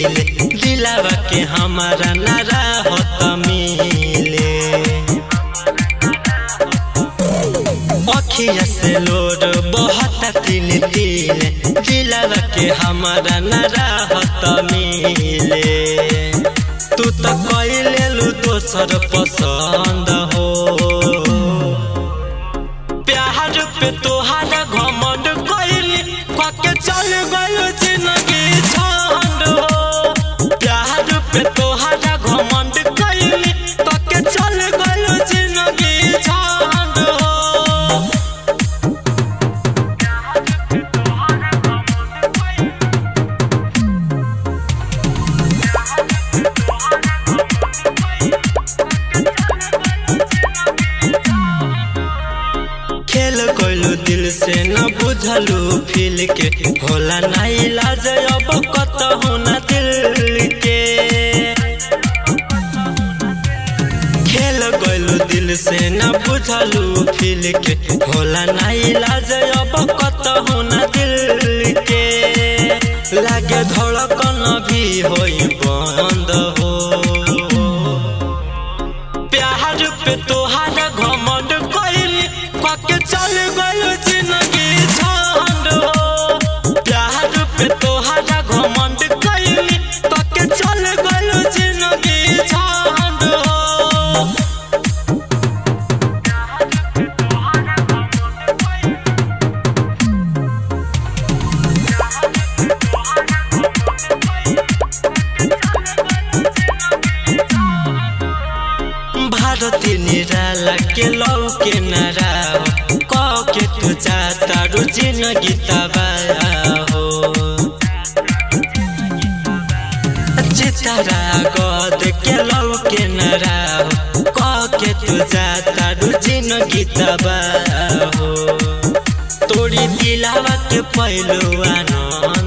दिल दिलावा के हमारा नारा होत मिले अखिया से लोर बहुत तिल तिल दिलावा के हमारा नारा होत मिले तू तो कैले लू दोसर पसंद हो प्यार पे तोहारा घमंड कैली कके चल गयो जिंदगी छंड हो प्यार पे तोहारा घमंड कैली कके चल गयो जिंदगी छंड हो खेल कोइलू दिल से न बुझलू फील के होला ना इलाज अब कतहु न दिल के खेल कोइलू दिल से न बुझलू फील के होला ना इलाज अब कतहु न दिल के लागे धड़कन भी होई बंद हो प्यार पे तोहारा घमंड कैली कके चल गयो जिंदगी झंड हो प्यार पे तोहारा घमंड कैली कके चल गयो जिंदगी झंड हो भारती निराला के लौ के नारा क के तू जाता रु जिंदगी तबाह हो चितारा गद के लौ के नारा क के तू जाता रु जिंदगी तबाह हो तोरी दिलावा के पहलू आनंद